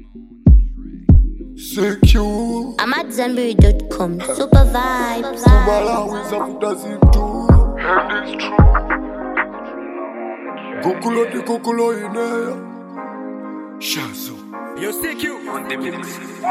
Secure I'm at Zenberry.com. Super vibes. Malawi zafuta zintu Kukulo di kukulo ineya Shazo Yo, CQ on the mix.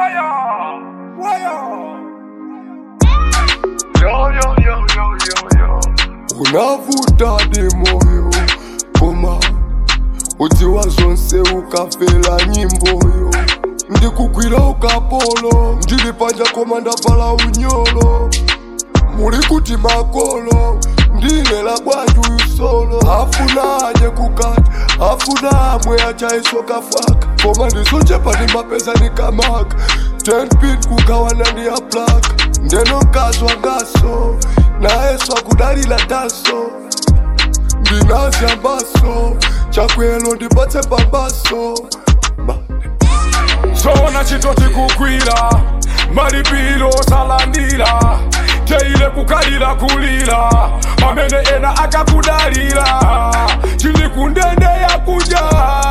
unavuta di moyo koma udziwa zonse ukafela nyimboyo ndikugwira ukapolo ndili panja koma ndavala unyolo muli kuti makolo ndilela bwanji uyu solo afuna aje kukati afuna amwe achaiso kafaka koma ndizochepa ndi mapeza nikamaka 10 pin kugawana ndi ya plaka ndeno nkazwa ngaso nayeso akudalila taso ndinazyambaso chakwelo ndipatse pambaso Ma- sona chitoti kugwira malipiro salandira teile kukalira kulira pamene ena akakudalira chili kundende yakunja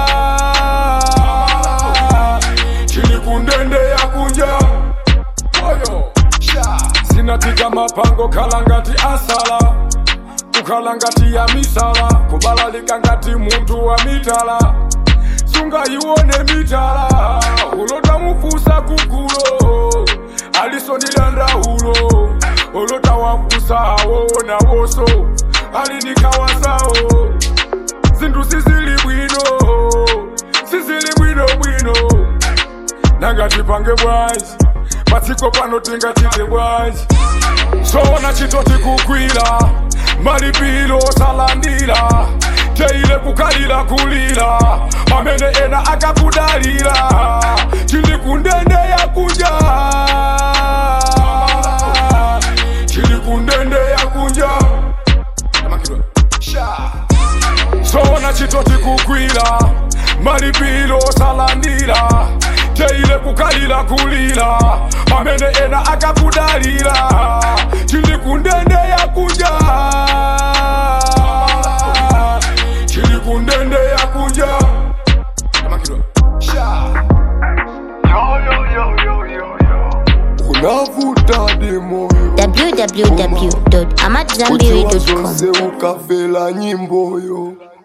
chili kundende yakunja oyo sha sinatika mapango khala ngati asala kukhala ngati ya misala kubalalika ngati munthu wa mitala sungayione mitala ulota mufusa kugulo alisondilanda-ulo ulota wafusa awona woso alinikawasawo zinthu sizili bwino sizili bwino bwino nangati pange bwanji patsiko pano tingachite bwanji sona chitoti kugwira malipiro salandira teile kukalira kulira pamene ena akakudalira chili kundende yakunja chili kundende yakunja sona chitoti kugwira malipiro salandira teile kukalira kulira pamene ena akakudalira chili kundende yakunja chili kundende yakunja unavuta di moyo www.amatzambiri.com. zonse ukafela nyimboyo